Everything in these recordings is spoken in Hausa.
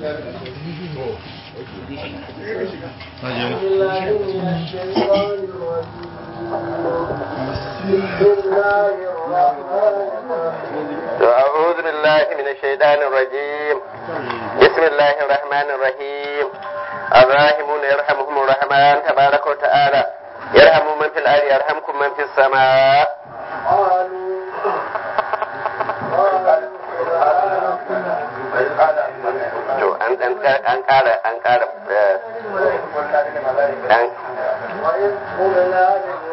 أعوذ بالله من الشيطان الرجيم بسم الله الرحمن الرحيم الراحمون يرحمهم الرحمن تبارك وتعالى يرحم من في الأرض يرحمكم من في السماء to an an an kara an kara an وإذ قلنا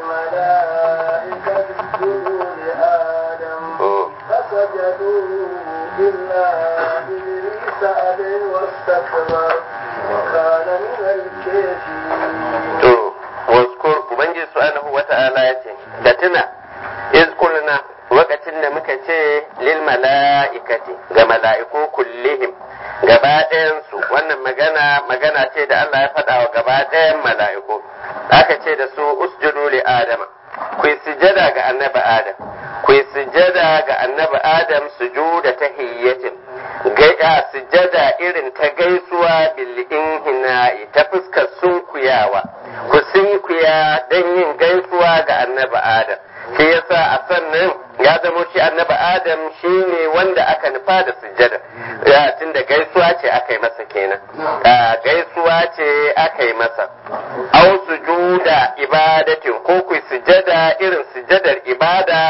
للملائكة اسجدوا لآدم فسجدوا إلا إبليس أبى واستكبر وكان من الكافرين. to waskur ubangiji subhanahu wata'ala ya ce da tuna iz kulna lokacin da muka ce lil mala'ikati ga mala'iku kullihim gaba ɗayansu wannan magana magana ce da Allah ya faɗa wa gaba ɗayan mala'iku aka ce da su usjudu li adama ku yi sujada ga annabi adam ku yi sujada ga annabi adam sujuda tahiyyatin gaida sujada irin ta gaisuwa bil inhina'i ta fuskar sunkuyawa ku sunkuya don yin gaisuwa ga annabi adam shi yasa a sannan ya zamo shi annabi adam shi ne wanda aka nufa da sujada ya tunda gaisuwa ce aka yi masa kenan a gaisuwa ce aka yi masa au sujuda ibadatin ko ku sujada irin sujadar ibada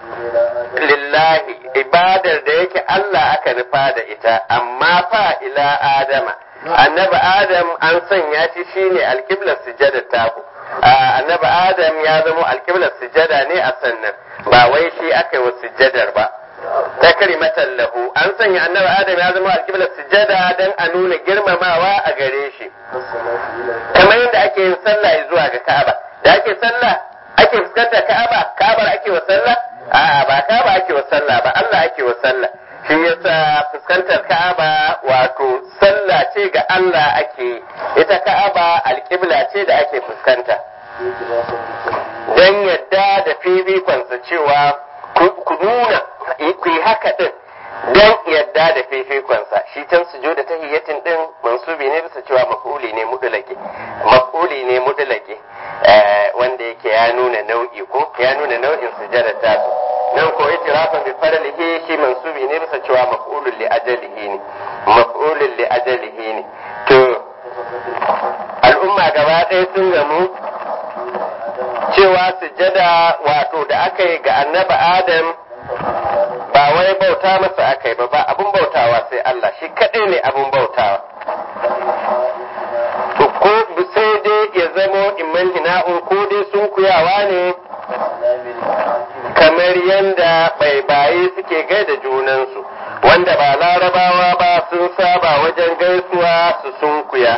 lillahi ibadar da yake Allah aka nufa da ita amma fa ila adama annabi adam an sanya shi shine alkiblar sujadar taku annabi adam ya zama alkiblar sujada ne a sannan ba wai shi aka yi wa sujadar ba ta karimatan lahu an sanya annabi adam ya zama alkiblar sujada don a nuna girmamawa a gare shi kamar yadda ake yin sallah zuwa ga ka'aba da ake sallah ake fuskantar ka'aba ka'abar ake wa sallah a'a ba ka'aba ake wa sallah ba Allah ake wa sallah shi yasa fuskantar ka'aba wato sallah ce ga Allah ake ita ka'aba alƙibla ce da ake fuskanta don yadda da fifikonsa cewa ku nuna ku yi haka din don yadda da fifikonsa shi can su da tahiyyatin din mansubi ne bisa cewa maf'uli ne mudulake maf'uli ne mudulake wanda yake ya nuna nau'i ko ya nuna nau'in sujada ta su nan ko itirafan bi faralihi shi mansubi ne bisa cewa maf'ulun li ajalihi ne maf'ulun li ajalihi ne to al'umma gaba ɗaya sun gamu cewa sujada wato da aka yi ga annabi adam ba wai bauta masa aka yi ba ba abun bautawa sai Allah shi kaɗai ne abun bautawa to ko sai dai ya zamo imman hina'un ko dai sun kuyawa ne kamar yadda baibaye suke gaida junansu wanda ba larabawa ba sun saba wajen gaisuwa su sunkuya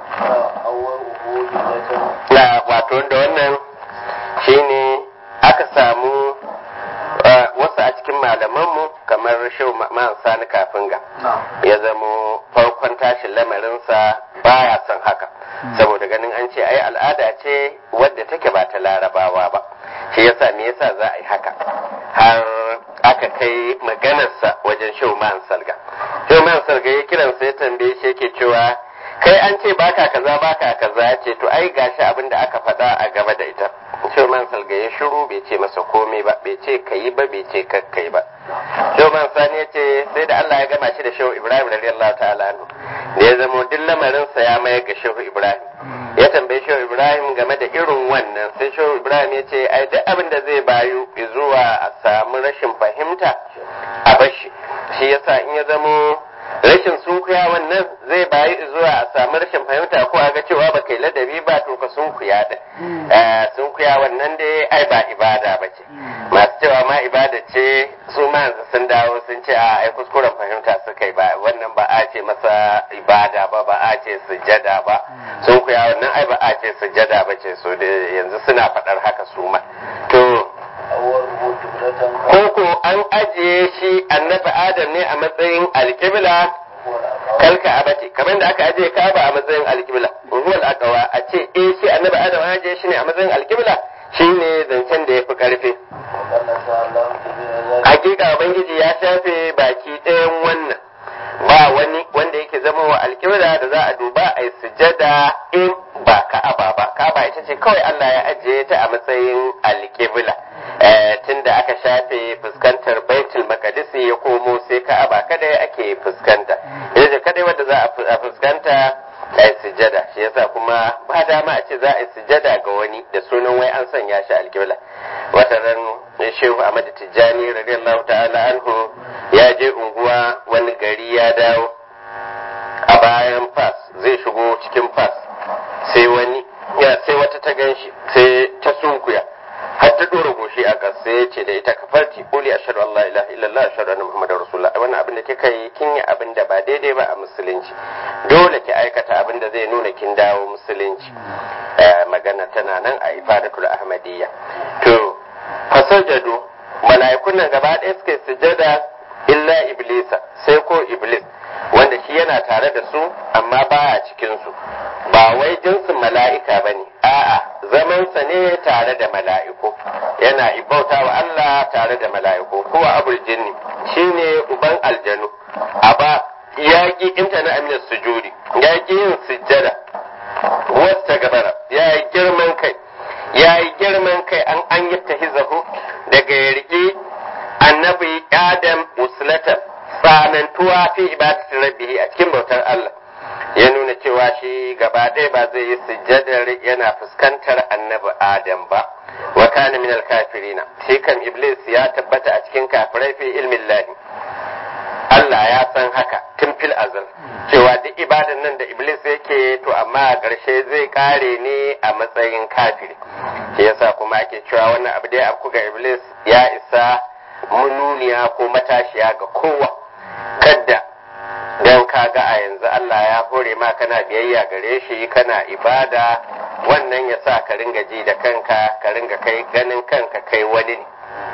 na wato da wannan shine aka samu wasu a cikin malamanmu kamar shehu ma'an sani kafin ga ya zamo farkon tashin lamarinsa baya son haka saboda ganin an ce ai al'ada ce wadda take ba ta larabawa ba shi yasa me yasa za a yi haka har aka kai maganarsa wajen shehu ma'an salga shehu ma'an salga ya kiransa ya tambaye shi yake cewa kai an ce baka kaza baka kaza ya ce to ai gashi abin da aka faɗa a gaba da ita Shoman Salga ya shiru bai ce masa komai ba bai ce kayi ba bai ce kakkai ba Shoman Sani ya ce sai da Allah ya gama shi da Shehu Ibrahim radiyallahu ta'ala anhu da ya zama duk lamarinsa ya mayar ga Shehu Ibrahim ya tambayi Shehu Ibrahim game da irin wannan sai Shehu Ibrahim ya ce ai duk abin da zai bayu zuwa a samu rashin fahimta a bashi shi yasa in ya zamo rashin sunkuya wannan zai bayi zuwa a samu rashin fahimta ko a ga cewa ba kai ladabi ba to ka sunkuya din sunkuya wannan dai ai ba ibada ba ce masu cewa ma ibada ce su ma yanzu sun dawo sun ce a ai kuskuren fahimta suka yi ba wannan ba a ce masa ibada ba ba a ce sujada ba sunkuya wannan ai ba a ce sujada ba ce su yanzu suna faɗar haka su ma to koko an ajiye shi annabi adam ne a matsayin alkibla kalka abati kamar da aka ajiye kaba a matsayin alkibla ruwal akawa a ce eh shi annabi adam an ajiye shi ne a matsayin alkibla shine zancen da ya fi karfi hakika ubangiji ya shafe baki ɗayan wannan ba wani wanda yake zama wa ita ce kawai Allah ya ajiye ta a matsayin alƙibla tunda aka shafe fuskantar baitul maqdis ya komo sai ka'aba kada ake fuskanta ita ce kadai wanda za a fuskanta a yi sujada shi yasa kuma ba dama a ce za a yi sujada ga wani da sunan wai an sanya shi alƙibla wata ran shehu Ahmad Tijjani radiyallahu ta'ala anhu ya je unguwa wani gari ya dawo a bayan fas zai shigo cikin fas sai wani ya sai wata ta ganshi sai ta sunkuya har ta dora goshi a ƙasa sai ya ce da ita kafarti quli ashhadu an la ilaha illallah ashhadu anna muhammadar rasulullah wannan abin da kika yi kin yi abin da ba daidai ba a musulunci dole ki aikata abin da zai nuna kin dawo musulunci magana tana nan a ifadatul ahmadiyya to fasajadu mala'ikun nan gaba ɗaya suka sujada illa iblisa sai ko iblis wanda shi yana tare da su amma baya cikin su ba wai jinsin mala'ika bane a'a zamansa ne tare da mala'iku yana ibauta wa Allah tare da mala'iku kuwa abul jinni shine uban aljanu aba yaƙi intana amina sujudi yaƙi yin sujjada wasta gabara ya yi girman kai ya yi girman kai an an yi tahizahu daga ya riƙi annabi adam uslata tsanantuwa fi ibadati rabbihi a cikin bautar Allah ya nuna cewa shi gaba ɗaya ba zai yi sujjadar yana fuskantar annabi adam ba wa kana min kafirina shi kan iblis ya tabbata a cikin kafirai fi ilmin lahi Allah ya san haka tun fil azal cewa duk ibadan nan da iblis yake to amma a ƙarshe zai kare ne a matsayin kafiri shi yasa kuma ake cewa wannan abu dai abu ga iblis ya isa mununiya ko matashiya ga kowa kadda dan kaga a yanzu Allah ya hore ma kana biyayya gare shi kana ibada wannan ya sa ka ringa ji da kanka ka ringa kai ganin kanka kai wani ne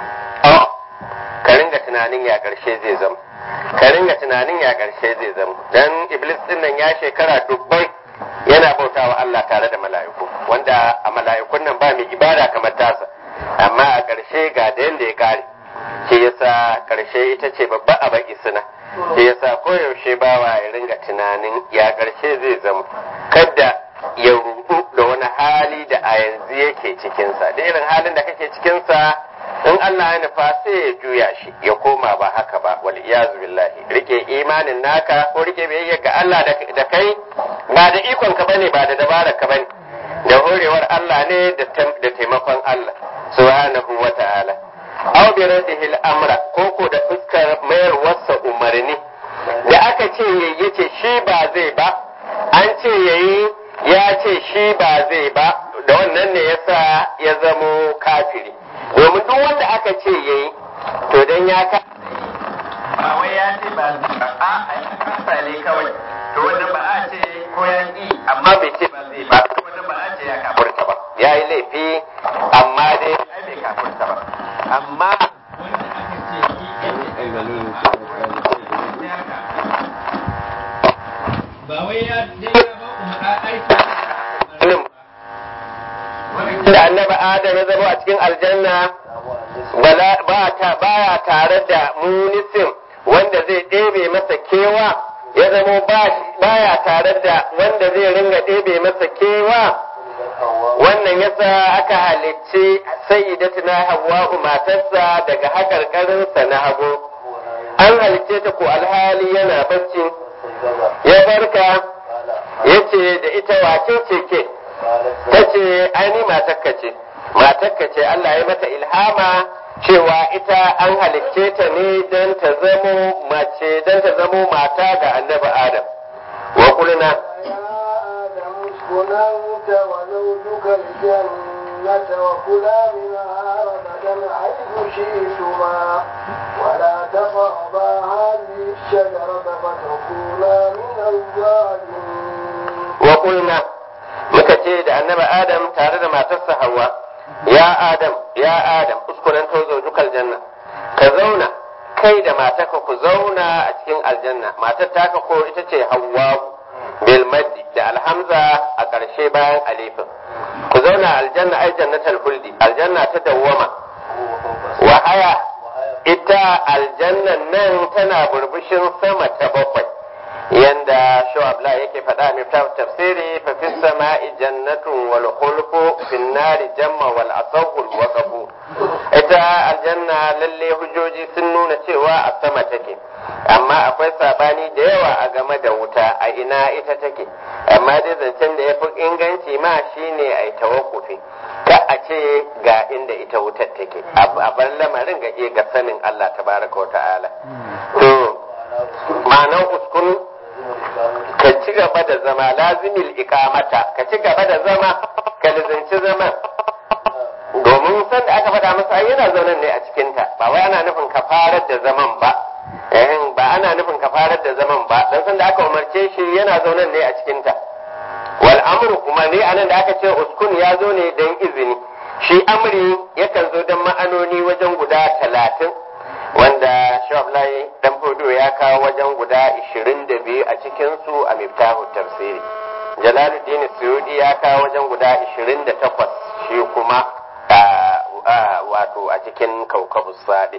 ka ringa tunanin ya ƙarshe zai zama ka ringa tunanin ya ƙarshe zai zama dan iblis din nan ya shekara dubbai yana bautawa Allah tare da mala'iku wanda a mala'ikun nan ba mai ibada kamar tasa amma a ƙarshe ga da yanda ya kare shi yasa ƙarshe ita ce babba a baki suna shi yasa koyaushe bawa ya ringa tunanin ya ƙarshe zai zama kadda ya rubu da wani hali da a yanzu yake cikinsa da irin halin da kake cikinsa in Allah ya nufa sai ya juya shi ya koma ba haka ba wal iyazu billahi rike imanin naka ko rike biyayya ga Allah da kai ba da ikon ka bane ba da dabarar ka bane da horewar Allah ne da taimakon Allah subhanahu wa ta'ala aw bi radihi al-amra ko ko da fuskar mayar wasa umarni da aka ce yayi yace shi ba zai ba an ce yayi ya ce shi ba zai ba da wannan ne yasa ya zamo kafiri domin duk wanda aka ce ya yi to don ya ka ba wai ya ce ba a a kasa ne kawai to wanda ba a ce ko ya yi amma bai ce ba zai ba to wanda ba a ce ya kafurta ba ya yi laifi amma dai ai bai kafurta ba amma ba wai ya ba aiki da annabi adam ya zama a cikin aljanna ba ta baya tare da munisim wanda zai ɗebe masa kewa ya zama baya tare da wanda zai ringa ɗebe masa kewa wannan yasa aka halicci sayyidatuna hawwa'u matarsa daga hakarkarinsa na hagu an halicce ta ko alhali yana bacci ya barka ya ce da ita wace ce ke ta ce aini matakka ce matakka ce Allah ya mata ilhama cewa ita an halicce ta ne don ta zamo mace don ta zamo mata ga annabi Adam wa kulna اسكن أنت وزوجك الجنة وكلا منها رغدا حيث شئتما ولا تقربا هذه الشجرة فتكونا من الظالمين وقلنا muka ce da annabi Adam tare da matarsa Hawwa ya Adam ya Adam uskunan tozo dukal janna ka zauna kai da matarka ku zauna a cikin aljanna matar taka ko ita ce Hawwa bil maddi da alhamza a ƙarshe bayan alifin ku zauna aljanna ai jannatul huldi aljanna ta dawwama wa haya ita aljannan nan tana burbushin sama ta bakwai yanda shu'abla yake faɗa mai tafsiri fa fi sama'i jannatun wal khulfu fi nari jamma wal asawul waqafu ita aljanna lalle hujjoji sun nuna cewa a sama take amma akwai sabani da yawa a game da wuta a ina ita take amma dai zancen da ya fi inganci ma shine ai tawakkufi ka a ce ga inda ita wutar take a bar lamarin ga ga sanin Allah tabaraka wa ta'ala to ma'anar uskun ka ci gaba da zama lazimil ikamata ka ci gaba da zama ka lizinci zaman domin san da aka faɗa masa yana zaunan ne a cikinta ba wai ana nufin ka farar da zaman ba ba ana nufin ka farar da zaman ba dan san da aka umarce shi yana zaunan ne a cikinta wal amru kuma ne anan da aka ce uskun ya zo ne dan izini shi amri yakan zo dan ma'anoni wajen guda talatin wanda Shu'ablai dan Fodo ya kawo wajen guda 22 a cikin su a Miftahu tafsiri Jalaluddin Suyudi ya kawo wajen guda 28 shi kuma wato a cikin kaukabus sadi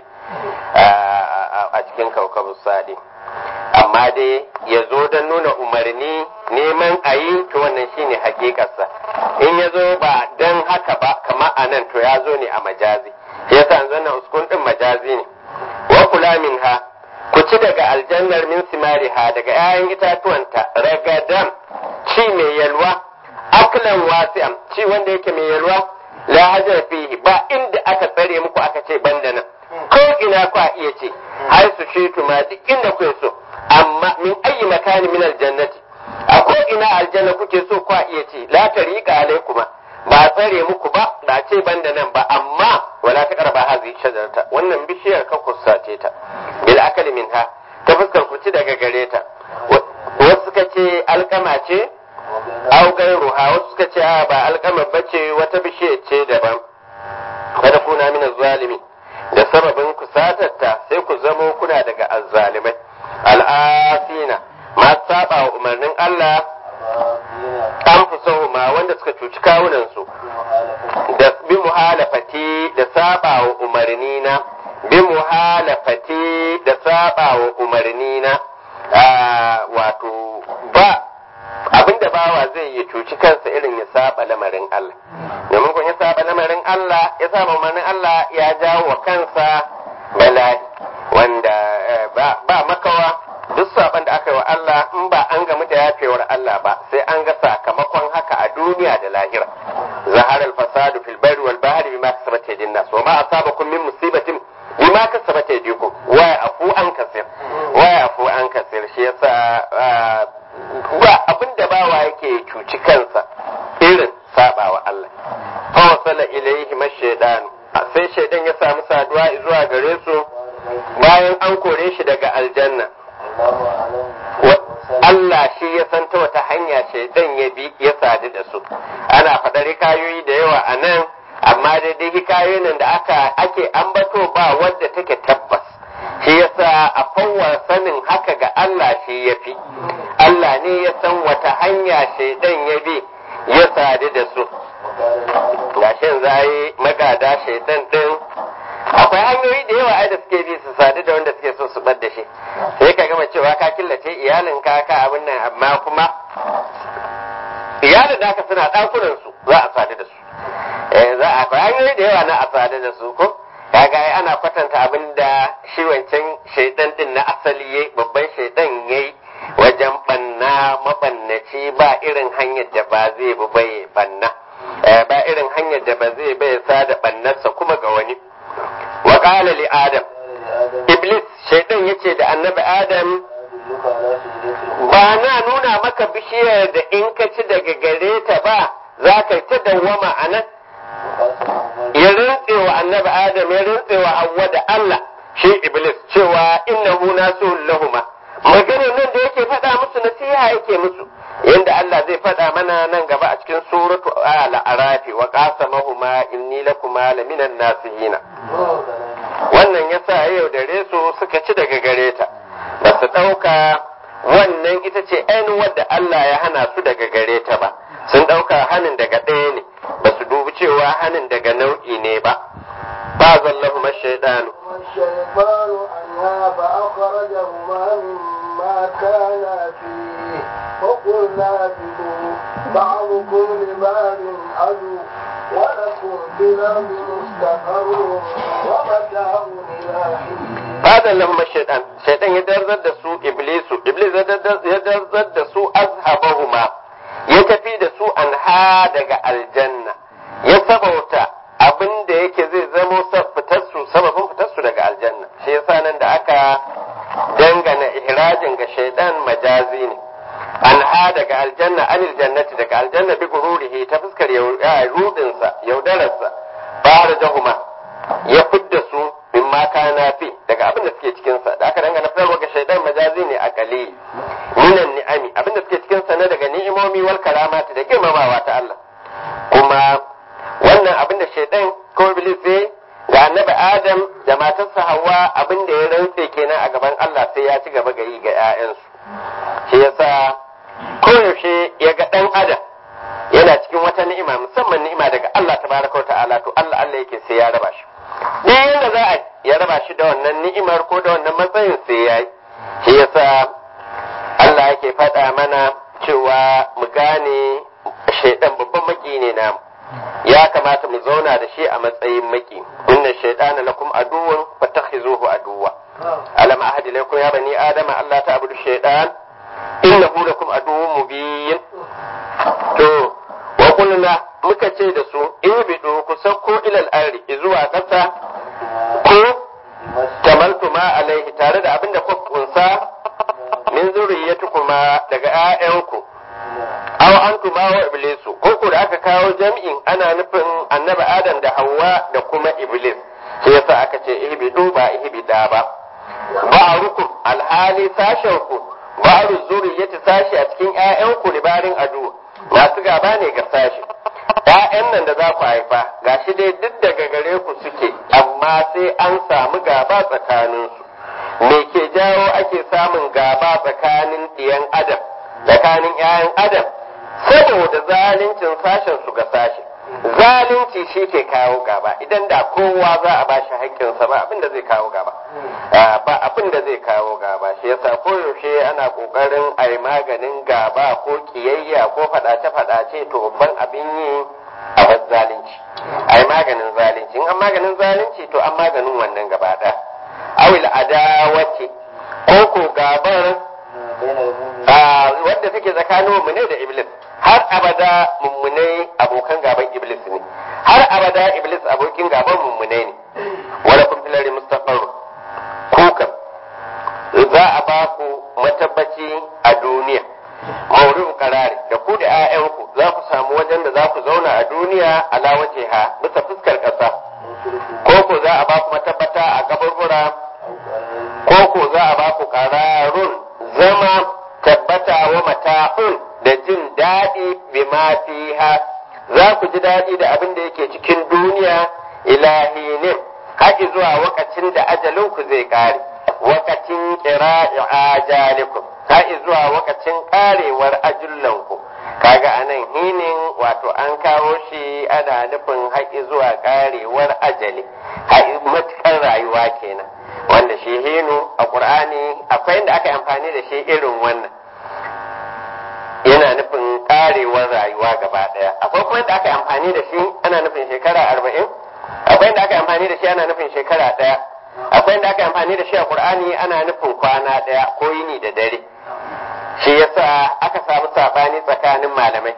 a cikin kaukabus sadi amma dai ya zo don nuna umarni neman a yi to wannan shine hakikarsa in ya zo ba don haka ba kama a nan to ya zo ne a majazi yasa yanzu nan uskun din majazi ne wa kula minha ku ci daga aljannar min simariha daga 'ya'yan itatuwanta ragadan ci mai yalwa aklan wasi'am ci wanda yake mai yalwa la hajar fihi ba inda aka tsare muku aka ce banda nan ko ina ku iya ce har su shi ma duk inda kuke so amma min ayi makani min aljannati a ko ina aljanna kuke so ku iya ce la tariqa alaikuma ba tsare muku ba ba ce banda nan ba amma wala ta karba hazi shajarata wannan bishiyar ka kusace ta bil akali minha ta fuskar ku ci daga gare ta wasu suka ce alkama ce au gairuha wasu suka ce ba alkama bace wata bishiyar ce daban kada kuna min zalimi da sababin kusatarta sai ku zamo kuna daga azzalimai al'asina ma saba wa umarnin Allah an fi ma wanda suka cuci kawunansu da bi muhalafati da saba wa umarni na bi muhalafati da saba wa umarni na wato ba abinda bawa zai yi cuci kansa irin ya saba lamarin Allah domin kun ya saba lamarin Allah ya saba umarnin Allah ya jawo wa kansa bala'i wanda ba makawa duk saban da aka yi wa Allah in ba an gamu da yafewar Allah ba sai an ga sakamakon haka a duniya da lahira zahar al-fasadu fil barri wal bahri bima kasabat aydin nas wa ma asabakum min musibatin bima kasabat aydikum wa afu an kasir wa afu an kasir shi yasa ba abinda bawa yake cuci kansa irin sabawa Allah fa wasala ilayhi mashaydan sai shaidan ya samu saduwa zuwa gare su bayan an kore shi daga aljanna Allah shi ya san ta wata hanya shaidan ya bi ya sadu da su ana faɗar hikayoyi da yawa a nan amma daidai hikayoyin nan da aka ake ambato ba wadda take tabbas shi yasa a fawar sanin haka ga Allah shi ya fi Allah ne ya san wata hanya shaidan ya bi ya sadu da su gashin zai magada shaidan din akwai hanyoyi da yawa ai da suke bi su sadu da wanda suke so su bar da shi sai ka gama cewa ka killace iyalin ka ka abin nan amma kuma iyalin da aka suna ɗakunan su za a sadu da su eh za a akwai hanyoyi da yawa na a sadu da su ko kaga ai ana kwatanta abin da shi wancan shaidan din na asali yayi babban shaidan yayi wajen banna mabannaci ba irin hanyar da ba zai bi bai banna ba irin hanyar da ba zai bai sada bannarsa kuma ga wani wa qala li adam iblis shaidan yace da annabi adam ba na nuna maka bishiyar da in ka ci daga gare ta ba za ka ta dawwama a nan ya rintse wa annabi adam ya rintse wa hawwa da Allah shi iblis cewa innahu nasu lahuma maganar nan da yake faɗa musu nasiha yake musu yanda Allah zai faɗa mana nan gaba a cikin suratu al-arafi wa qasamahuma inni lakuma laminan nasihina wannan yasa yau da resu suka ci daga gare ta ba su ɗauka wannan ita ce ainihin wadda Allah ya hana su daga gare ta ba sun ɗauka hanin daga ɗaya ne ba su dubi cewa hanin daga nau'i ne ba ba zallahu mashaidanu والشيطان عنها فأخرجهما مما كانا فيه وقلنا اهبطوا بعضكم لبعض عدو ولكم في الأرض مستقر ومتاع إلى حين fadar lahum shaitan shaitan ya darzar da su iblisu iblis ya darzar da su azhabahuma ya tafi da su anha daga aljanna ya sabauta abin da yake zai zamo fitar su sababin fitar su daga aljanna shi yasa nan da aka dangana ihrajin ga shaitan majazi ne anha daga aljanna anil jannati daga aljanna bi gururihi ta fuskar rudinsa yaudararsa farajahuma ya fidda su min ma kana fi daga abin da suke cikin sa da aka dangana fitarwa ga shaidan majazi ne a kali minan ni'ami abin da suke cikin sa na daga ni'imomi wal karamati da girmamawa ta Allah kuma wannan abin da shaidan ko iblis sai ga annabi Adam da matarsa Hawwa abin da ya rantse kenan a gaban Allah sai ya ci gaba gari ga 'ya'yansu shi yasa koyaushe ya ga dan Adam yana cikin wata ni'ima musamman ni'ima daga Allah tabaraka wa ta'ala to Allah Allah yake sai ya raba shi duk yadda za a ya raba shi da wannan ni'imar ko da wannan matsayin sai ya yi shi yasa Allah yake faɗa mana cewa mu gane shaidan babban maki ne namu ya kamata mu zauna da shi a matsayin maki inna shaidana lakum aduwwun fattakhizuhu aduwwa alam ahadi lakum ya bani adama Allah ta'budu shaidan innahu lakum aduwwun mubin to wa kulna muka ce da su in bidu ku sauko ilal arri zuwa ƙasa ko tamaltu ma alaihi tare da abin da ku kunsa min zuriyyatukuma daga ƴaƴanku aw antuma wa iblisu ko ku da aka kawo jam'in ana nufin annabi adam da Hauwa da kuma iblis sai yasa aka ce ihbidu ba ihbida ba ba'rukum alhali sashen ku ba'ru zuriyyati sashi a cikin ƴaƴanku libarin adu masu gaba ne ga sashi ‘ya'yan nan da za ku haifa gashi dai duk daga gare ku suke amma sai an samu gaba tsakaninsu me ke jawo ake samun gaba tsakanin ɗiyan adam tsakanin ‘ya'yan adam saboda zaluncin sashen su ga sashe zalunci shi ke kawo gaba idan da kowa za a bashi haƙƙinsa ba abin da zai kawo gaba ba abin da zai kawo gaba shi yasa koyaushe ana ƙoƙarin a yi maganin gaba ko ƙiyayya ko faɗace-faɗace to babban abin yi a bar zalunci a yi maganin zalunci in an maganin zalunci to an maganin wannan gaba ɗaya awil adawace ko ko gabar wadda take tsakanin mummune da iblis har abada mummunai abokan gaban iblis ne har abada iblis abokin gaban mummunai ne wala kun filari mustaqar kukan za a ba ku matabbaci a duniya maurin karari da ku da 'ya'yanku za ku samu wajen da za ku zauna a duniya ala waje ha bisa fuskar ƙasa ko ko za a ba ku matabbata a kaburbura ko ko za a ba ku kararun zama tabbata wa mata'un da jin daɗi bima fiha za ku ji daɗi da abin da yake cikin duniya ilahinin haƙi zuwa wakacin da ajalinku zai ƙare wakacin ƙira'i ajalikum haƙi zuwa wakacin ƙarewar ajullanku kaga anan hinin wato an kawo shi ana nufin haƙi zuwa ƙarewar ajali haƙi matuƙar rayuwa kenan wanda shi hinu a ƙur'ani akwai inda aka yi amfani da shi irin wannan yana nufin karewar rayuwa gaba daya akwai kuma da aka yi amfani da shi ana nufin shekara arba'in akwai da aka yi amfani da shi ana nufin shekara daya akwai da aka yi amfani da shi a qur'ani ana nufin kwana daya ko yini da dare shi yasa aka samu sabani tsakanin malamai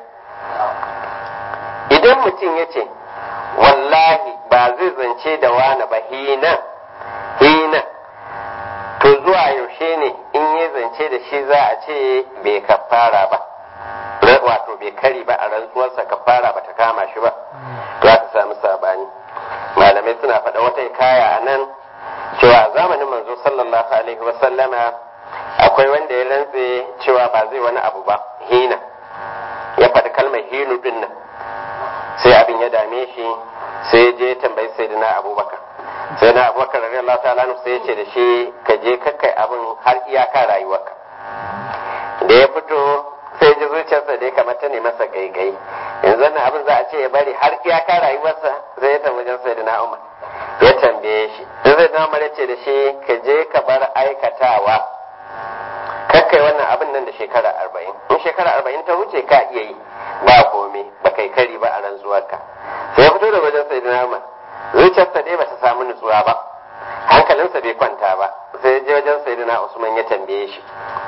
idan mutum ya ce wallahi ba zai zance da wani ba hina hina to zuwa yaushe ne in ya zance da shi za a ce bai kafara ba wato bai kari ba a rantsuwarsa kafara ba ta kama shi ba to aka samu sabani malamai suna faɗa wata kaya a nan cewa a zamanin manzo sallallahu alaihi wa sallama akwai wanda ya rantse cewa ba zai wani abu ba hina ya faɗi kalmar hinu din nan sai abin ya dame shi sai ya je tambayi sayyidina abubakar sai na abubakar radiyallahu ta'ala anhu sai ya ce da shi ka je kakkai abin har iyaka rayuwarka da ya fito sai ji zuciyarsa da ya kamata ne masa gaigai yanzu nan abin za a ce ya bari har iyaka rayuwarsa zai ya tambayi sai da na umar ya tambaye shi da zai na umar ya ce da shi ka je ka bar aikatawa ka kakkai wannan abin nan da shekara arba'in in shekara arba'in ta wuce ka iya yi ba komai ba kai kari ba a rantsuwarka sai ya fito da wajen sai da nama zuciyarsa dai ba ta samu nutsuwa ba hankalinsa bai kwanta ba sai ya je wajen sai da usman ya tambaye shi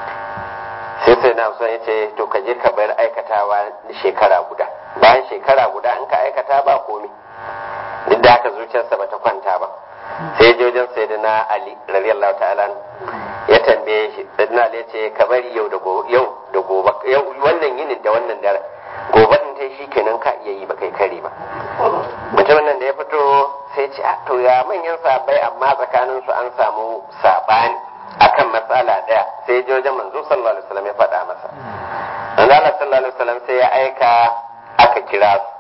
sai sai na usman ya ce to ka je ka bar aikatawa shekara guda bayan shekara guda in ka aikata ba komai duk da haka zuciyarsa ba ta kwanta ba sai je wajen sai na ali radiyallahu ta'ala ya tambaye shi sai na ali ya ce ka bari yau da gobe yau da gobe yau wannan yinin da wannan dare gobe din tai shi kenan ka iya yi ba kai kare ba mutumin nan da ya fito sai ce a to ya manyan sabai amma tsakanin su an samu sabani akan matsala daya sai ya je wajen manzo sallallahu alaihi wasallam ya faɗa masa manzo Allah sallallahu alaihi wasallam sai ya aika aka kira su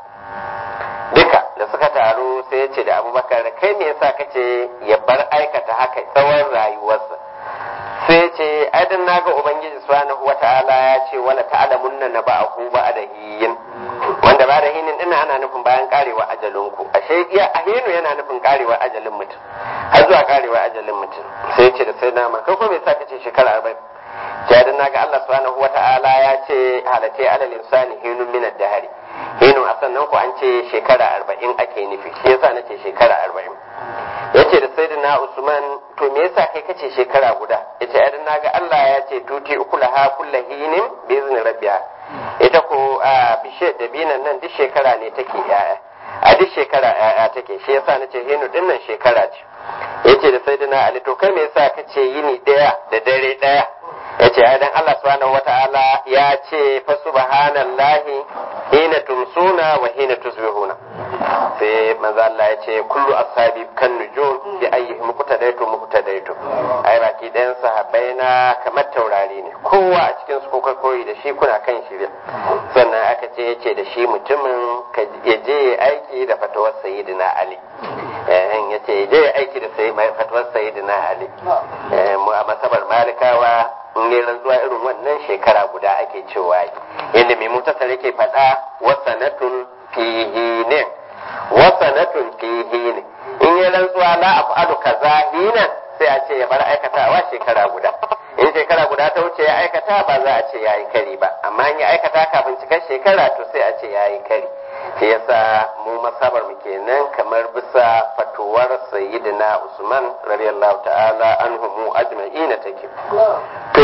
duka da suka taru sai ya ce da abubakar kai me yasa kace ya bar aikata haka tsawon rayuwarsa sai ya ce aidan naga ubangiji subhanahu wata'ala ya ce wala ta'lamunna na ba'ahu ba'dahin wanda ba da hinin ina ana nufin bayan karewa ajalin ku ashe iya ahinu yana nufin karewa ajalin mutum har zuwa karewa ajalin mutum sai ya ce da sai na kai ko me yasa kace shekara 40 jadin naga Allah subhanahu wata'ala ya ce halatai alal insani hinun min ad-dahri hinun a sannan ku an ce shekara arba'in ake nufi shi yasa nace shekara arba'in yace da sayyidina Usman to me yasa kai kace shekara guda yace ai dan naga Allah ya ce tuti ukulaha kullahinin bi izni rabbiha ita ko a bishe da binan nan duk shekara ne take yaya a duk shekara yaya take shi yasa nace hinu din nan shekara ce yace da sayyidina Ali to kai me yasa kace yini daya da dare daya yace ai dan Allah subhanahu wataala ya ce fa subhanallahi hina tumsuna wa hina tusbihuna sai manzo Allah ya ce kullu ashabi kan nujum bi ayyihim muqtadaitu muqtadaitu ai baki ɗayan sahabbai na kamar taurari ne kowa a cikin su kuka koyi da shi kuna kan shirya sannan aka ce yace da shi mutumin ya je aiki da fatawar sayyidina Ali eh yace ya je aiki da sayyidina fatawar sayyidina Ali mu a masabar malikawa in yi rantsuwa irin wannan shekara guda ake cewa inda mai mutasar yake faɗa wasanatun fihi ne wasanatun fihi ne in yi rantsuwa la af'alu kaza hina sai a ce ya bar aikatawa shekara guda in shekara guda ta wuce ya aikata ba za a ce ya yi kari ba amma in ya aikata kafin cikar shekara to sai a ce ya yi kari shi yasa mu masabar mu kenan kamar bisa fatuwar sayyidina usman radiyallahu ta'ala anhu mu ajma'ina take to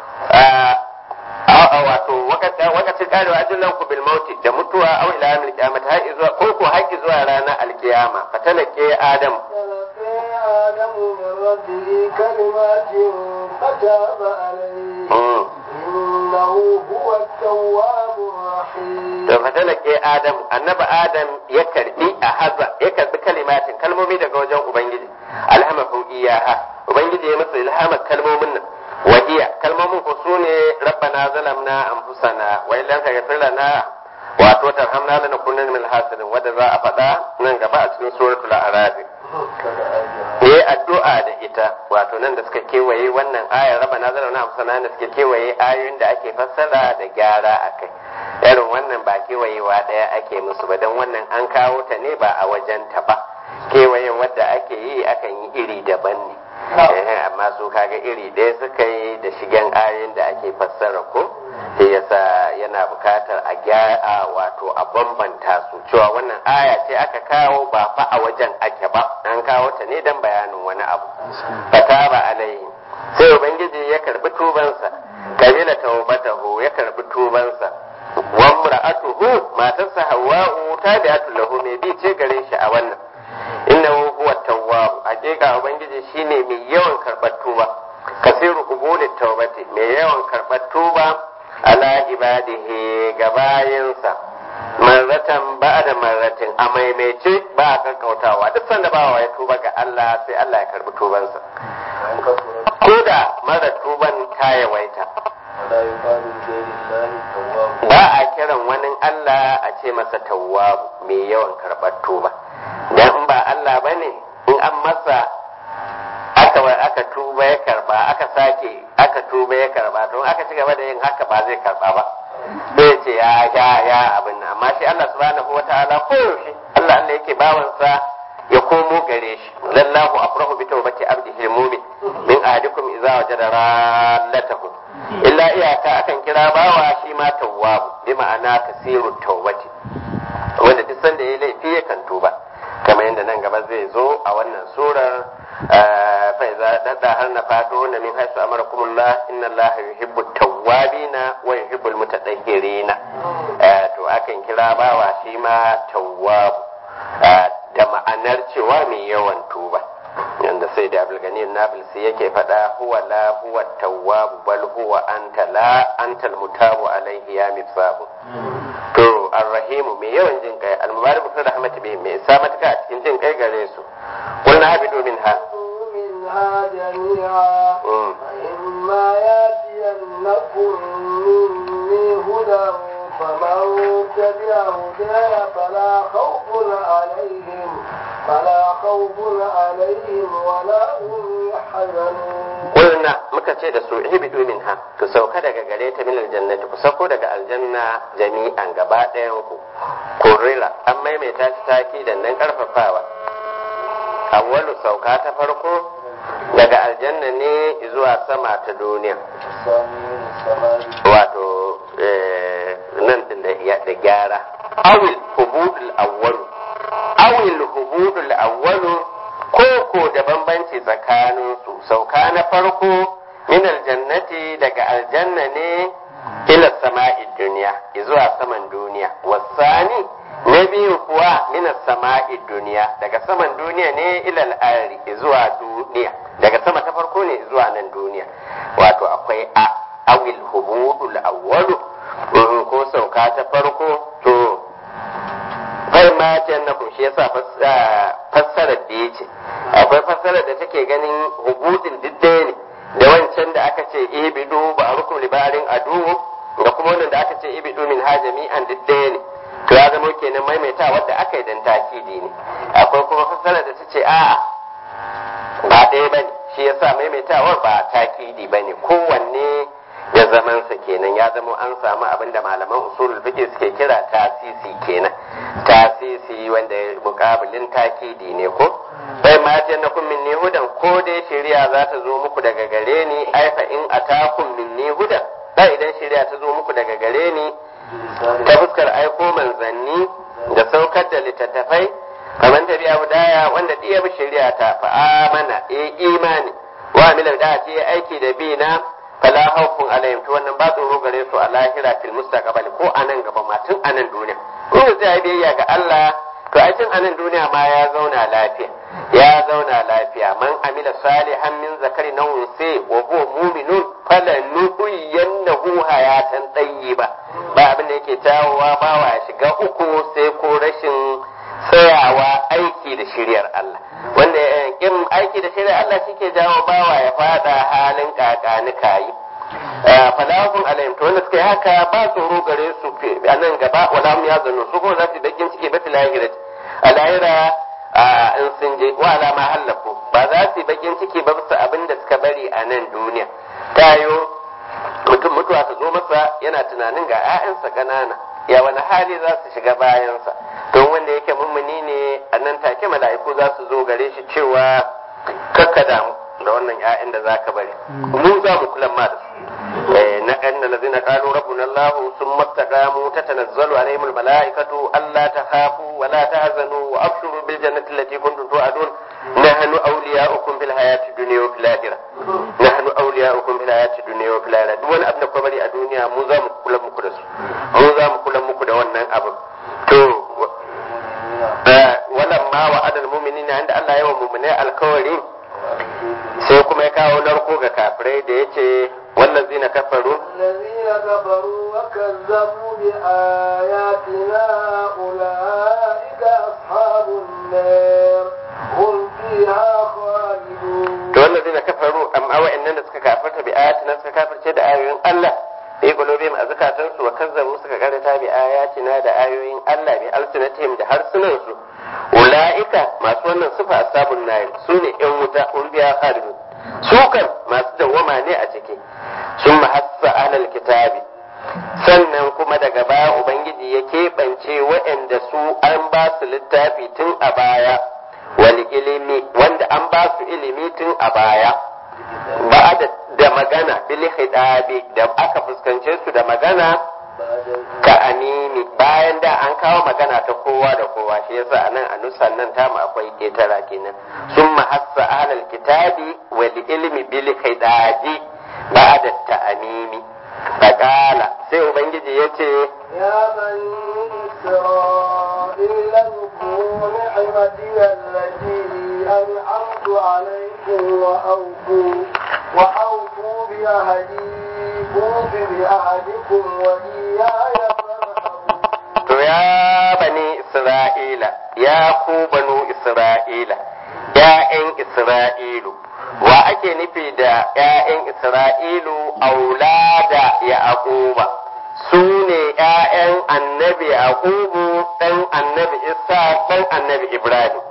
a wato wakacin karewa ajallan ku bil mauti da mutuwa aw ila yawmil qiyamah har zuwa ko ko har zuwa ranar alkiyama fatalake adam آدم من ربه كلمات فتاب عليه إنه هو التواب الرحيم to fatalake adam annabi adam ya karbi a haza ya karbi kalimatin kalmomi daga wajen ubangiji alhamahu iyaha ubangiji ya masa ilhamar kalmomin nan wahiya kalmomin ku sune rabbana zalamna anfusana wa illam taghfir lana wato tarhamna lanakunanna min al-hasirin wanda za a faɗa nan gaba a cikin suratul a'raf yi addu'a da ita wato nan da suka kewaye wannan ayar raba na zara na amsana da suka kewaye ayoyin da ake fassara da gyara a kai irin wannan ba kewayewa ɗaya ake musu ba don wannan an kawo ta ne ba a wajen ta ba kewayen wadda ake yi akan yi iri daban ne amma su kaga iri ɗaya suka yi da shigen ayoyin da ake fassara ko sai yasa yana bukatar a gyara wato a bambanta su cewa wannan aya ce aka kawo ba fa a wajen ake ba an kawo ta ne don bayanin wani abu fataba alaihi sai ubangiji ya karbi tubansa kabila tawbatahu ya karbi tubansa wa imra'atuhu matarsa hawwa'u tabi'atu lahu mai bi ce gare shi a wannan innahu huwa tawwab hakika ubangiji shine mai yawan karbar tuba kasiru qubuli tawbati mai yawan karbar tuba ala ibadihi ga bayinsa marratan ba da marratin a maimaice ba a kankautawa duk sanda bawa ya tuba ga Allah sai Allah ya karbi tubansa ko da mara tuban ta yawaita ba a kiran wani Allah a ce masa tawwabu mai yawan karɓar tuba dan in ba Allah bane in an masa aka aka tuba ya karba aka sake aka tuba ya karba to aka ci gaba da yin haka ba zai karba ba zai ce ya ya ya abin nan amma shi Allah subhanahu wataala ko yaushe Allah Allah yake bawansa ya komo gare shi lallahu afrahu bi tawbati abdihi mu'min min ahadikum idza wajada rallatahu illa iyaka akan kira bawa shi ma tawwabu bi ma'ana kasiru tawbati wanda duk sanda ya laifi yakan tuba kamar yadda nan gaba zai zo a wannan surar fa iza dadda har na fado na min haisu amarakumullah inna Allah yuhibbu tawwabina wa yuhibbu almutatahhirina to akan kira bawa shi ma tawwabu da ma'anar cewa mai yawan tuba yanda sai da abulgani nabil sai yake faɗa huwa la huwa tawwabu bal huwa anta la anta almutabu alaihi ya mifsabu to arrahimu mai yawan jin kai almubarak bi rahmati bi mai sa matuka a cikin jin kai gare su qulna habidu minha منها جميعا فإما يأتينكم مني هدى فمن تبع هداي فلا خوف عليهم فلا خوف عليهم ولا هم يحزنون Kulna muka ce da su ihbidu minha ku sauka daga gare ta min aljannati ku sauko daga aljanna jami'an gaba ɗayan ku kurrila an maimaita shi taki da nan karfafawa awwalu sauka ta farko daga aljanna ne zuwa sama ta duniya wato nan din da gyara awil hubudul awwalu awil hubudul awwalu ko ko da bambanci tsakanin su sauka na farko min aljannati daga aljanna ne ila sama'i duniya zuwa saman duniya wasani na biyu kuwa min sama'i duniya daga saman duniya ne ila al'ari zuwa duniya daga sama ta farko ne zuwa nan duniya wato akwai a awil hubudul awwalu ko sauka ta farko to kai ma jannakum shi yasa fassarar da yace akwai fassarar da take ganin hubudin diddaya ne da wancan da aka ce ibidu ba a rukun libarin adu da kuma wannan da aka ce ibidu min ha jami'an diddaya ne to ya zama kenan maimaita wadda aka yi dan takidi ne akwai kuma fassarar da ta ce a'a ba ɗaya bane shi yasa maimaitawar ba takidi bane kowanne ya zamansa kenan ya zama an samu abin da malaman usulul fiqh suke kira tasisi kenan tasisi wanda mukabilin takidi ne ko bai ma ta na kun minni hudan ko dai shari'a za ta zo muku daga gare ni ai fa in atakum minni hudan da idan shari'a ta zo muku daga gare ni ta fuskar aiko manzanni da saukar da littattafai kamar ta biya hudaya wanda diya bi shari'a ta fa amana e imani wa amila da ce aiki da bi na fala haufun alayhim to wannan ba tsoro gare su a lahira fil mustaqbal ko anan gaba ma tun anan duniya in zai biyayya ga Allah to ai tun anan duniya ma ya zauna lafiya ya zauna lafiya man amila salihan min zakari na unsi wa huwa mu'minun falanuhyiyannahu hayatan tayyiba ba abin da yake tawowa ba wa shiga uku sai ko rashin tsayawa aiki da shiryar Allah wanda in aiki da shiryar Allah shike jawo bawa ya fada halin kakani kayi falahun alayhim to wanda suka yi haka ba tsoro gare su a nan gaba wala hum yazunnu su kuma za su bakin ciki ba fil akhirati a lahira in sun je wa ala ma hallaku ba za su bakin ciki ba bisa abin da suka bari a nan duniya tayo mutum mutuwa ta zo masa yana tunanin ga 'ya'yansa ƙanana ya wani hali za su shiga bayansa don wanda yake mummuni ne a nan take mala'iku za su zo gare shi cewa kakka damu da wannan 'ya'yan da za ka bari mu za mu kula ma da su na anna lazina qalu rabbuna allah thumma istaqamu tatanazzalu alaihim almalaikatu alla takhafu wa la tahzanu wa abshiru bil jannati allati kuntum tu'adun nahnu awliya'ukum fil hayati dunya wa fil akhirah nahnu awliya'ukum fil hayati dunya wa fil akhirah duk wani abu da kuma bari a duniya mu za mu kula muku da su mu za mu kula muku da wannan abu to walan ma wa adal mu'minina inda Allah ya wa mu'minai alkawari sai kuma ya kawo narko ga kafirai da yace wallazina kafaru الذين كفروا وكذبوا بآياتنا أولئك أصحاب النار هم فيها خالدون to wallazina kafaru amma wa'annan da suka kafarta bi ayatina suka kafirce da ayoyin Allah bi qulubihim azkatan su wa kazzabu suka karanta bi ayatina da ayoyin Allah bi alsinatihim da harsunan su ulaika masu wannan sifa ashabun nar sune yan wuta ulbiya khalidun su kan masu dawwama ne a ciki sun mahassa ahlal kitabi sannan kuma daga baya ubangiji ya keɓance waɗanda su an ba su littafi tun a baya wani ilimi wanda an ba su ilimi tun a baya ba da magana bil hidabi da aka fuskance su da magana ka anini bayan da an kawo magana ta kowa da kowa shi yasa anan a nusan nan tamu akwai ketara kenan sun mahassa ahlal kitabi wal ilmi bil hidabi ba'da ta'amimi faqala sai ubangiji yace يا بني إسرائيل اذكروا نعمتي التي أنعمت عليكم وأوفوا وأوفوا بعهدي أوف بعهدكم وإياي فارهبون to ya bani isra'ila ya ku banu isra'ila ‘ya'yan isra'ilu wa ake nufi da ‘ya'yan isra'ilu aulada ya aquba su ne ‘ya'yan annabi yaqubu ɗan annabi isa ɗan annabi ibrahim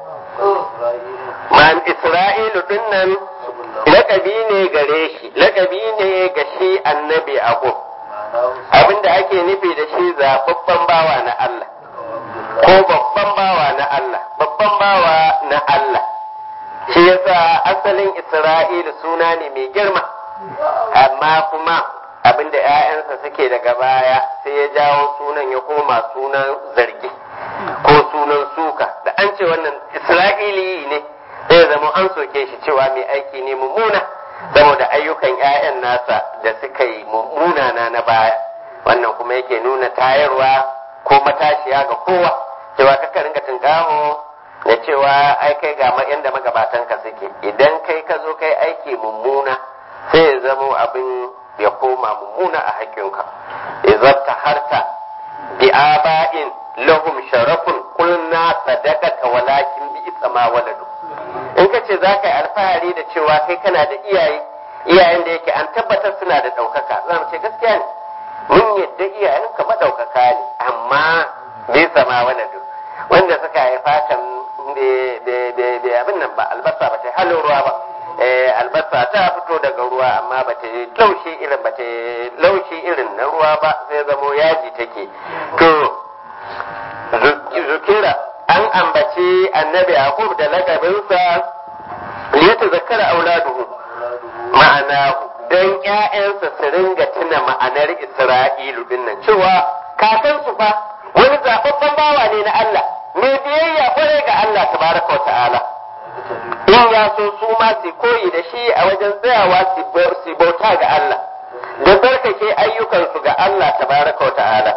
man isra'ilu dinnan lakabi ne gare shi lakabi ne ga shi annabi yaqub abinda ake nufi da shi zababban bawa na Allah ko babban bawa na Allah babban bawa na Allah shi yasa asalin Isra'ilu suna ne mai girma amma kuma abinda ‘ya'yansa suke daga baya sai ya jawo sunan ya koma sunan zargi ko sunan suka da an ce wannan Isra'ili ne zai zama an soke shi cewa mai aiki ne mummuna saboda ayyukan 'ya'yan nasa da suka yi mummunana na baya wannan kuma yake nuna tayarwa ko matashiya ga kowa cewa kaka ringa tunkaho da cewa ai kai ga yanda magabatan ka suke idan kai ka zo kai aiki mummuna sai ya zamo abin ya koma mummuna a haƙƙinka idan ta harta bi aba'in lahum sharafun qulna sadaqata walakin bi isma waladu in ka ce za ka yi alfahari da cewa kai kana da iyaye iyayen da yake an tabbatar suna da ɗaukaka za mu ce gaskiya ne mun yadda iyayen ka maɗaukaka ne amma bai sama waladu wanda suka haifa kan da abin nan ba albasa ba ta halin ruwa ba albasa ta fito daga ruwa amma ba ta laushi irin ba ta laushi irin na ruwa ba sai zamo yaji take to zukira an ambaci annabi yaqub da lakabinsa liyata zakara auladuhu ma'anahu dan ƴaƴansa su ringa tuna ma'anar isra'ilu dinnan cewa kakansu fa wani zababban bawa ne na Allah mai biyayya kwarai ga Allah tabaraka wa ta'ala in ya so su ma su koyi da shi a wajen tsayawa su bauta ga Allah da tsarkake ayyukansu ga Allah tabaraka wa ta'ala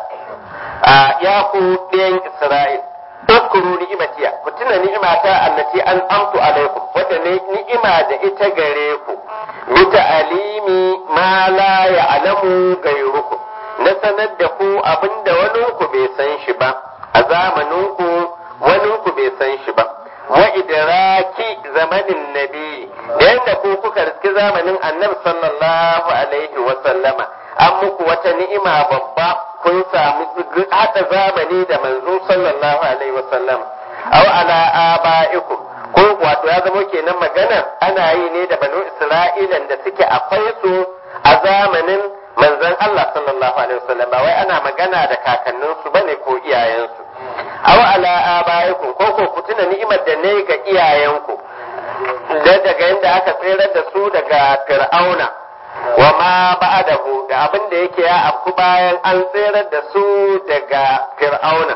ya ku ɗayan Isra'il اذكروا نعمتي كتنا نعمتا التي أنعمت عليكم وتنا نعمة da ita gare ku بتعليم ما لا يعلم غيركم na sanar da ku abinda wani ku bai san shi ba a zamanin ku wani ku bai san shi ba wa idraki zamanin nabi da yadda ku kuka riski zamanin annabi sallallahu alaihi wa sallama an muku wata ni'ima babba kun samu hada zamani da manzo sallallahu alaihi wasallam aw ala abaikum ko wato ya zama kenan magana ana yi ne da banu isra'ilan da suke akwai su a zamanin manzon Allah sallallahu alaihi wasallam ba wai ana magana da kakannin su bane ko iyayensu aw ala abaikum ko ko ku tuna ni'imar da ne ga iyayenku da daga yanda aka tsirar da su daga fir'auna wa ma ba'dahu da abin da yake ya afku bayan an tserar da su daga fir'auna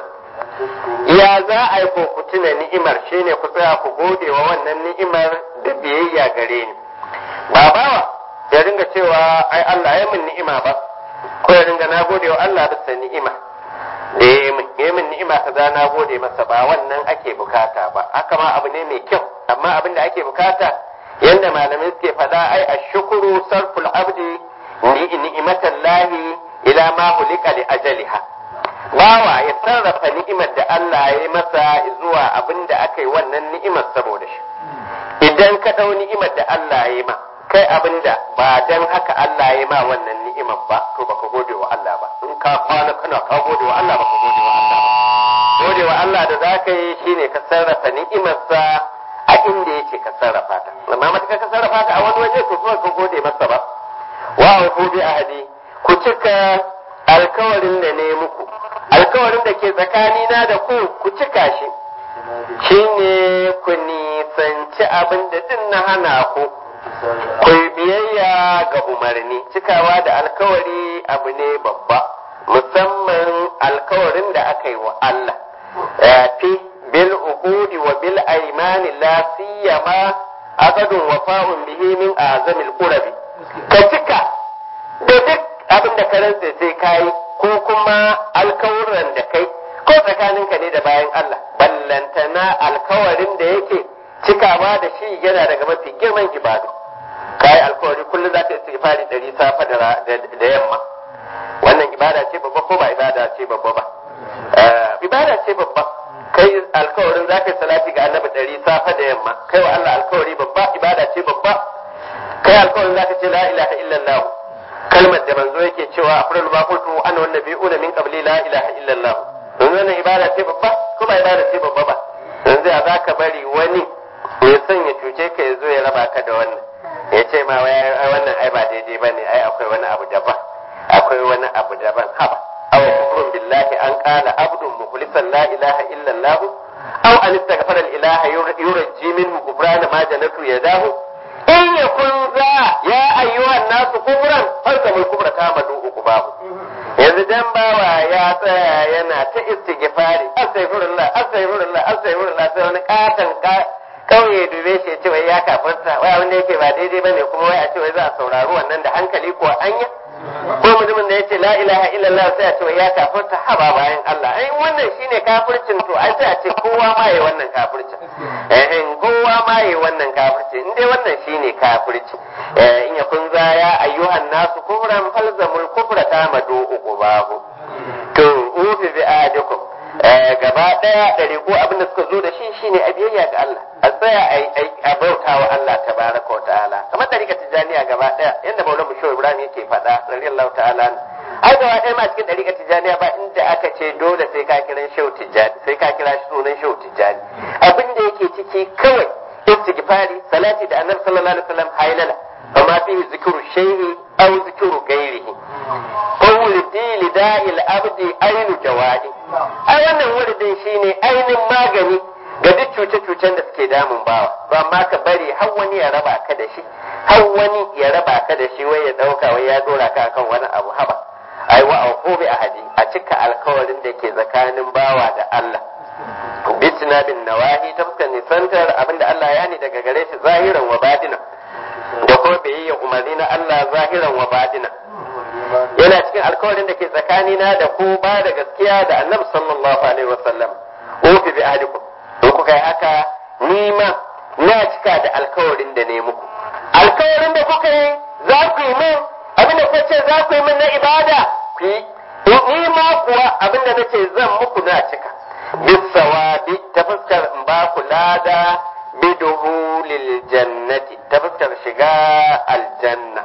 ya za a yi ku tuna ni'imar shine ku tsaya ku gode wa wannan ni'imar da biyayya gare ni ba bawa ya ringa cewa ai Allah ya min ni'ima ba ko ya ringa na gode wa Allah bisa ni'ima da ya min ya min ni'ima kaza na gode masa ba wannan ake bukata ba haka ma abu ne mai kyau amma abin da ake bukata yanda malamai suke faɗa ai ashukuru sarful abdi ni'imatan lahi ila ma hulika li ajaliha bawa ya sarrafa ni'imar da Allah ya yi masa zuwa abin da aka yi wannan ni'imar saboda shi idan ka ɗau ni'imar da Allah ya yi ma kai abin da ba dan haka Allah ya yi ma wannan ni'imar ba to baka gode wa Allah ba in ka kwana kana ka gode wa Allah baka gode wa Allah ba gode wa Allah da za ka yi shine ka sarrafa ni'imarsa a inda yake ka sarrafa ta amma matuƙa ka sarrafa ta a wani waje to kuma ka gode masa ba wa ku bi ahadi ku cika alkawarin da ne muku alkawarin da ke tsakanina da ku ku cika shi shine ku nisanci abin da din na hana ku ku biyayya ga umarni cikawa da alkawari abu ne babba musamman alkawarin da aka yi wa Allah fi bil uqudi wa bil aymani la siyama aqadun wafa'un bihi min azamil qurabi ka cika da duk abin da ka rantsa sai kai ko kuma alkawuran da kai ko tsakaninka ne da bayan Allah ballantana alkawarin da yake cikawa da shi yana daga mafi girman ibadu kai alkawari kullum za ka yi istighfari ɗari safa da yamma wannan ibada ce babba ko ba ibada ce babba ba ibada ce babba kai alkawarin za ka yi salati ga annabi ɗari safa da yamma kai wa Allah alkawari babba ibada ce babba kai alkawarin za ka ce la ilaha illallah kalmar da manzo yake cewa afrul ma qultu ana wan nabiyuna min qabli la ilaha illallah don wannan ibada ce babba ko ba ibada ce babba ba yanzu ya zaka bari wani ya son ya cuce ka ya zo ya raba ka da wannan ya ce ma wannan ai ba daidai bane ai akwai wani abu daban akwai wani abu daban haba aw kufrun billahi an qala abdun mukhlisan la ilaha illa allah aw an istaghfara al ilaha yurji minhu kufran ma janatu yadahu in yakun za ya ayyuhan nasu kufran farkamul kufra kama du babu yanzu dan bawa ya tsaya yana ta istighfari astaghfirullah astaghfirullah astaghfirullah sai wani katan kauye dube shi ya ce wai ya kafarta wai abin da yake ba daidai bane kuma wai a ce wai za a saurari wannan da hankali ko anya ko mutumin da ya ce la ilaha illallah sai a ce wai ya kafarta haba bayan Allah ai wannan shine kafircin to ai sai a ce kowa ma yayi wannan kafircin eh kowa ma yayi wannan kafircin in dai wannan shine kafirci in ya kun za ya ayyuhan nasu kufran falzamul kufra tamadu uqubahu to ufi bi adikum gaba daya da ko abin da suka zo da shi shine a biyayya ga Allah a tsaya a bauta wa Allah tabaraka wa ta'ala kamar da rika tijaniya gaba daya yanda maulana musho ibrahim yake faɗa radiyallahu ta'ala ai gaba daya ma cikin dariƙa tijaniya ba inda aka ce dole sai ka kira shehu tijani sai ka kira shi sunan shehu tijani abin da yake ciki kawai istighfari salati da annabi sallallahu alaihi wasallam haylala فما فيه ذكر الشيء أو ذكر غيره فولدي لداء الأبد أين جوادي أي wannan wuridin shine ainin magani ga duk cuce-cucen da suke damun bawa ba ma ka bari har wani ya raba ka da shi har wani ya raba ka da shi wai ya dauka wai ya dora ka akan wani abu haba ai wa aufu bi ahadi a cika alkawarin da ke tsakanin bawa da Allah bitina bin nawahi ta fuskar nisantar abinda Allah ya ni daga gare shi zahiran wa batina da kuma biyayya umarni na Allah zahiran wa batina yana cikin alkawarin da ke tsakanina da ku ba da gaskiya da annabi sallallahu alaihi wasallam ufi bi ahdikum in kuka yi haka ni ma na cika da alkawarin da ne muku alkawarin da kuka yi za ku yi min abin da kuka ce za ku yi min na ibada ku yi ni ma kuwa abin da nace zan muku na cika bisawabi ta fuskar in ba ku lada biduhulil jannati ta fuskar shiga aljanna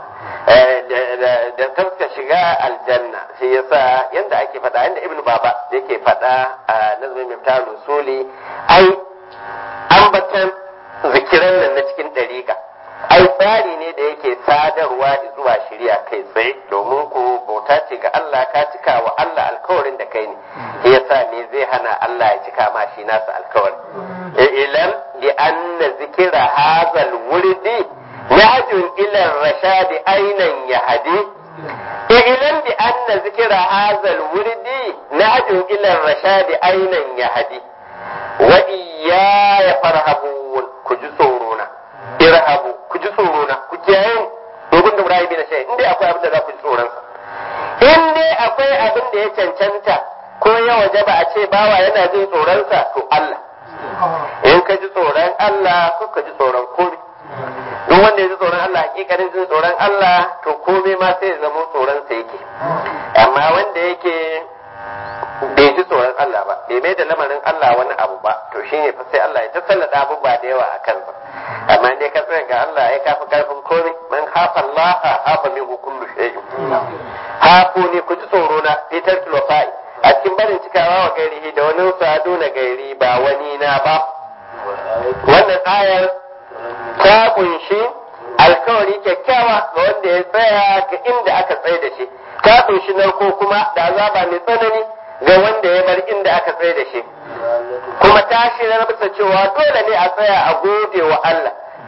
da ta fuskar shiga aljanna shi yasa yanda ake faɗa yanda ibnu baba yake faɗa a nazmin miftar rusuli ai ambatan zikiran nan na cikin ɗariƙa ai tsari ne da yake sadarwa zuwa shirya kai tsaye domin ku bauta ce ga Allah ka cika wa Allah alkawarin da kai ne shi yasa me zai hana Allah ya cika ma shi nasa alkawari ilam li anna zikira hazal wurdi yahjun ila rashadi ainan yahdi ilam bi anna zikira hazal wurdi nahjun ila rashadi ainan yahdi wa iyaya farhabun ku ji tsoro na irhabu ku ji tsoro na ku kiyaye dogon da murayi na shayi in dai akwai abin da za ku ji tsoron sa in dai akwai abin da ya cancanta ko ya waje ba a ce bawa yana jin tsoron sa to Allah in ka ji tsoron Allah ko ka ji tsoron komai duk wanda ya ji tsoron Allah hakikanin jin tsoron Allah to komai ma sai ya zama tsoron sa yake amma wanda yake bai ji tsoron Allah ba bai mai da lamarin Allah wani abu ba to shine fa sai Allah ya ta sallada abubuwa da yawa a kansa amma dai ka tsaya ga Allah ya kafi karfin komai man hafa Allah hafa min kullu shay'in hafu ne ku ji tsoro na fitar tulofai a cikin barin cikawa wa gairihi da wani sadu na gairi ba wani na ba wannan ayar ta kunshi alkawari kyakkyawa ga wanda ya tsaya ga inda aka tsaye da shi ta kunshi narko kuma da azaba mai tsanani ga wanda ya bar inda aka tsaye da shi kuma ta shirar bisa cewa dole ne a tsaya a gode wa Allah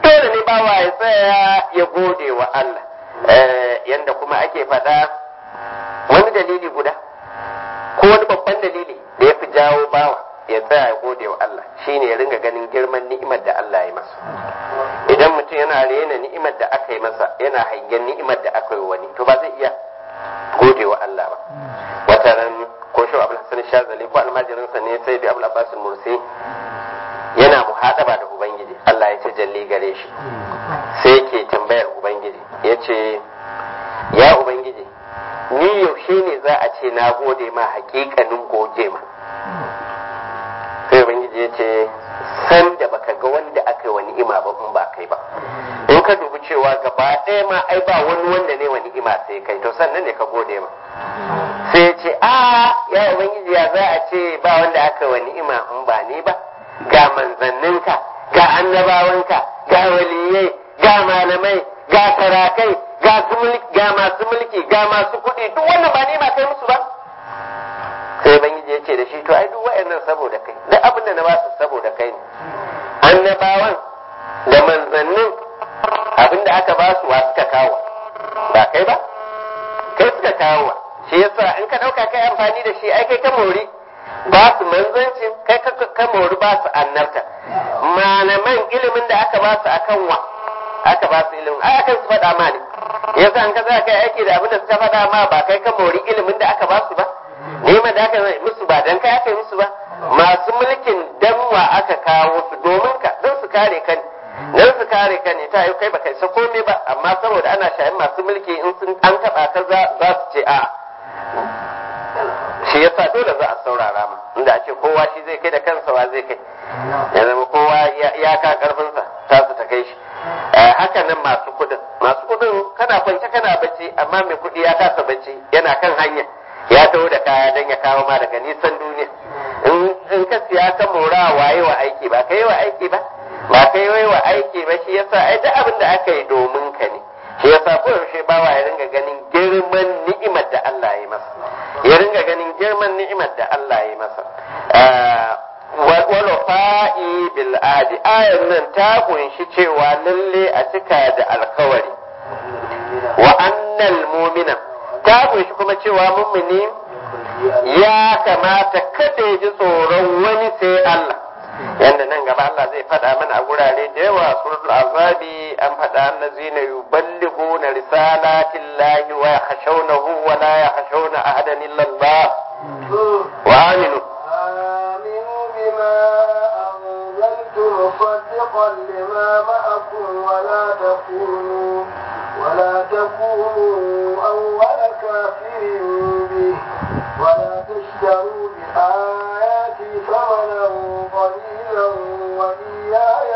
dole ne bawa ya tsaya ya gode wa Allah yanda kuma ake faɗa wani dalili guda ko wani babban dalili da ya fi jawo bawa ya tsaya ya gode wa Allah shine ya ringa ganin girman ni'imar da Allah ya masa idan mutum yana rena ni'imar da aka yi masa yana hangen ni'imar da aka yi wani to ba zai iya gode wa Allah ba wata ran ko shi Abdul Hassan Shazali ko almajirinsa ne sai da Abdul Abbas Mursi yana muhadaba da Ubangiji Allah ya tajalli gare shi sai ke tambayar Ubangiji ya ce ya Ubangiji ni yaushe ne za a ce na gode ma hakikanin goge ma sai Ubangiji ya ce san da baka ga wanda aka yi wa ni'ima ba in ba kai ba in ka dubi cewa gaba ɗaya ma ai ba wani wanda ne wa ni'ima sai kai to sannan ne ka gode ma sai ce a ya Ubangiji ya za a ce ba wanda aka yi wa ni'ima in ba ni ba ga manzanninka ga annabawanka ga waliyai ga malamai ga sarakai ga ga masu mulki ga masu kuɗi duk wannan ba ne ma kai musu ba sai bangiji ya ce da shi to ai duk wa'annan saboda kai duk abin da na ba su saboda kai ne annabawan da manzannin abin da aka ba su wa suka kawo ba kai ba kai suka kawo shi yasa in ka ɗauka kai amfani da shi ai kai ka mori ba su manzancin kai ka mori ba su annabta malaman ilimin da aka ba su akan wa aka ba su ilimin ai akan su faɗa ma ne yasa an ka za kai aiki da abin da suka faɗa ma ba kai ka mori ilimin da aka ba su ba neman da aka yi musu ba dan kai aka yi musu ba masu mulkin danwa aka kawo su domin ka don su kare ka ne don su kare ka ne ta yi kai baka isa komai ba amma saboda ana shayin masu mulki in sun an taɓa ka za su ce a shi yasa dole za a saurara ma inda a ce kowa shi zai kai da kansa wa zai kai ya zama kowa ya ka karfinsa ta su ta kai shi haka nan masu kudin masu kudin kana kwance kana bacci amma mai kudi ya kasa bacci yana kan hanya ya taho da kaya don ya kawo ma daga nisan duniya in ka siya ka mora waye wa aiki ba kai wa aiki ba ba kai wa aiki ba shi yasa ai duk abin da aka yi domin ka ne shi yasa ko yaushe bawa ya ringa ganin girman ni'imar da Allah ya yi masa ya ringa ganin girman ni'imar da Allah ya yi masa wal fa'i bil adi ayan nan ta kunshi cewa lalle a cika da alkawari wa annal mu'mina ta kunshi kuma cewa mu'mini ya kamata kada ya ji tsoron wani sai Allah yanda nan gaba Allah zai faɗa mana a gurare da yawa suratul azabi an faɗa annazina yuballighuna risalatin lahi wa yakhshawnahu wa la yakhshawna ahadan illa Allah wa aminu آمنوا بما أنزلت مصدقا لما معكم ولا تكونوا ولا تكونوا أول كافر به ولا تشتروا بآياتي ثمنا قليلا وإياي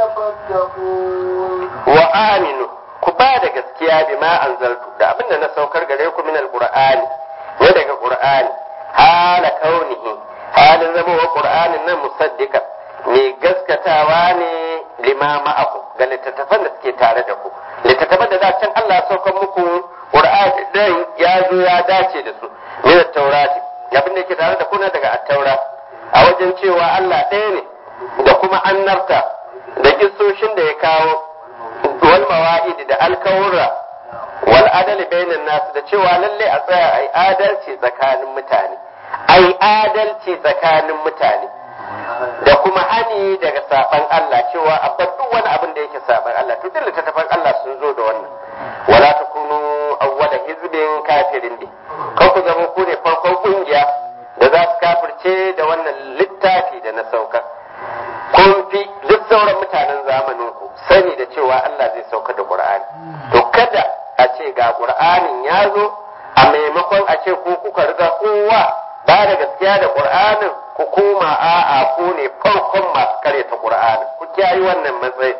فاتقون wa aminu ku ba da gaskiya bi ma anzaltu da abinda na saukar gare ku min alqur'ani ne daga qur'ani hala kaunihi halin zama wa qur'anin nan musaddiqan mai gaskatawa ne lima ma'akum ga littattafan da suke tare da ku littattafan da da can Allah ya saukar muku qur'ani dan ya zo ya dace da su min at-taurati abin da yake tare da ku na daga at-taura a wajen cewa Allah ɗaya ne da kuma annabta da kissoshin da ya kawo wal mawa'idi da alkawura wal adali bainan nasu da cewa lalle a tsaya ai adalci tsakanin mutane ai adalci tsakanin mutane da kuma hani daga saban Allah cewa a bar duk wani abin da yake saban Allah to duk littattafan Allah sun zo da wannan wala takunu awwala hizbin kafirin din kan ku zama ku ne farkon kungiya da za su kafirce da wannan littafi da na saukar kun fi duk sauran mutanen zamanin ku sani da cewa Allah zai sauka da Qur'ani to kada a ce ga Qur'anin ya zo a maimakon a ce ku kuka riga kowa ba da gaskiya da Qur'anin ku koma a'a ku ne farkon masu karyata Qur'anin ku kiyayi wannan matsayi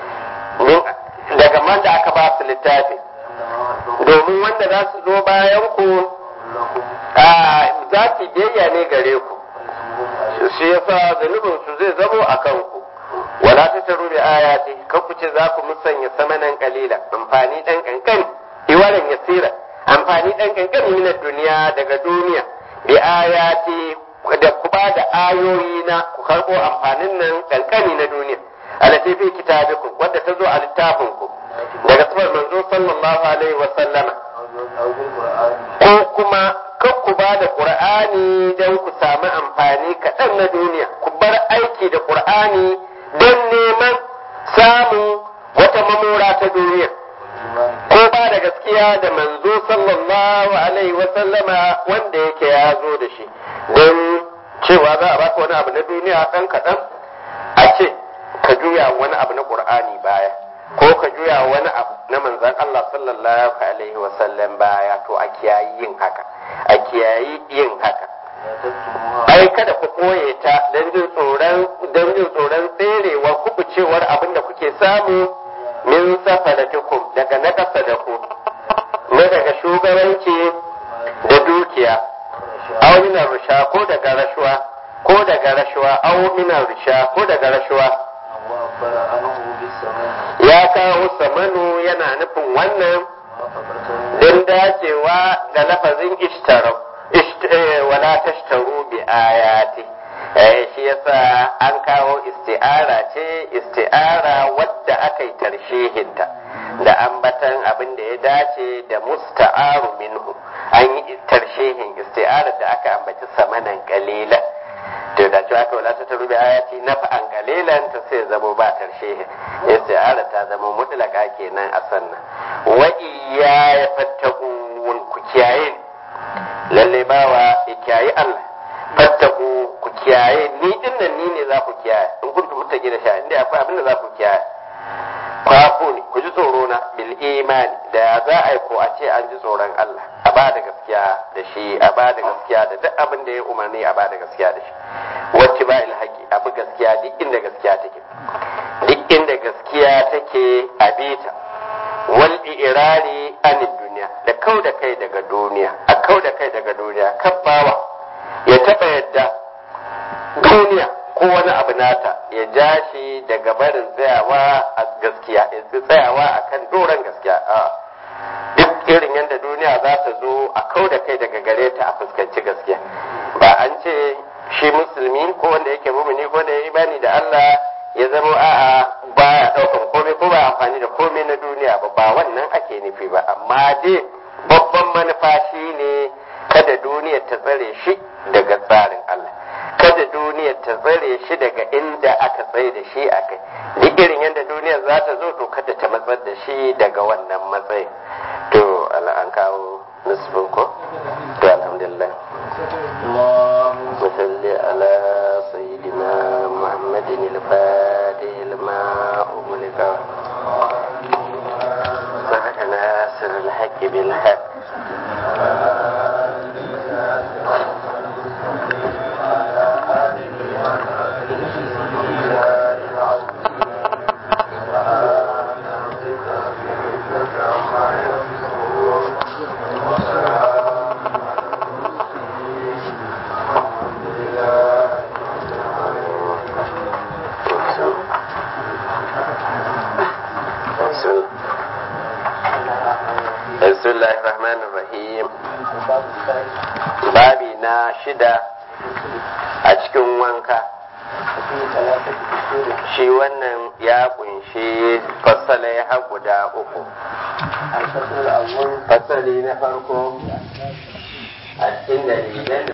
daga man da aka ba su littafi domin wanda za su zo bayan ku za su biyayya ne gare ku shi yasa zunubin su zai zamo a kanku wala ta taru bi ayati kan ku ce za ku musanya samanan kalila amfani dan kankani iwaran yasira amfani dan kankani min duniya daga duniya bi ayati da ku ba da ayoyi na ku karbo amfanin nan kankani na duniya alati fi kitabikum wanda ta zo a littafin ku daga sifar manzo sallallahu alaihi wa sallama أو بالقرآن ko kuma kan ku ba da qur'ani don ku samu amfani kaɗan na duniya ku bar aiki da qur'ani don neman samun wata mamora ta duniya والإيمان ko ba da gaskiya da manzo sallallahu alaihi wa sallama wanda yake ya zo da shi don cewa za a baka wani abu na duniya ɗan kaɗan a ce ka juya wani abu na ƙur'ani baya ko ka juya wani abu na manzan Allah sallallahu alaihi wa sallam baya to a kiyayi yin haka a kiyayi yin haka لا تكتموها ai kada ku koye ta don jin tsoron don jin tsoron tserewa kubucewar abin da kuke samu min safalatikum daga na ƙasa da ku na daga shugabanci da dukiya aw min rusha ko daga rashuwa ko daga rashuwa aw min rusha ko daga rashuwa وأخبر عنه بالسماء ya kawo samanu yana nufin wannan وفقته don dacewa da lafazin ishtarau Isht- eh, wala tashtaru bi ayati eh shi yasa an kawo isti'ara ce isti'ara wadda aka yi tarshehinta da ambatan abin da ya dace da musta'aru minhu an yi tarshehin isti'ara da aka ambaci samanan kalila to da cewa aka wala ta taru bi ayati nafa'an kalilan ta sai zamo ba tarshehin isti'ara ta zama mutlaka kenan a sannan wa iya ya fattakun ku kiyaye ni. lalle bawa ya kiyaye Allah fattaku ku kiyaye ni din nan ni ne za ku kiyaye in kuntum muttaqi da sha inda akwai abin da za ku kiyaye kwafu ne ku ji tsoro na bil imani da za a yi ko a ce an ji tsoron Allah a ba da gaskiya da shi a ba da gaskiya da duk abin da ya umarni a ba da gaskiya da shi wacce ba ilhaki abu gaskiya duk inda gaskiya take duk inda gaskiya take a bita wal irari anid duniya da kau da kai daga duniya a kau da kai daga duniya kan bawa ya taba yadda duniya ko wani abu nata ya ja shi daga barin tsayawa a gaskiya ya tsayawa akan doron gaskiya a duk irin yadda duniya za ta zo a kau da kai daga gare ta a fuskanci gaskiya ba an ce shi musulmi ko wanda yake mumini ko da ya imani da Allah ya zama a'a baya daukan komai ko ba amfani da komai na duniya ba ba wannan ake nufi ba amma dai babban manufa shi ne kada duniyar ta tsare shi daga tsarin Allah kada duniyar ta tsare shi daga inda aka tsaye da shi a kai duk irin yadda duniyar za ta zo to kada ta matsar da shi daga wannan matsayin to Allah an kawo nisbin ko to alhamdulillah اللهم وصل على سيدنا محمد الفاتح لما أغلق صدق ناصر الحق بالحق بسم بسم الله الرحمن الرحيم babi na shida a cikin wanka shi wannan ya kunshi fassalai har guda uku الفصل الأول fasali na farko a cikin dalilan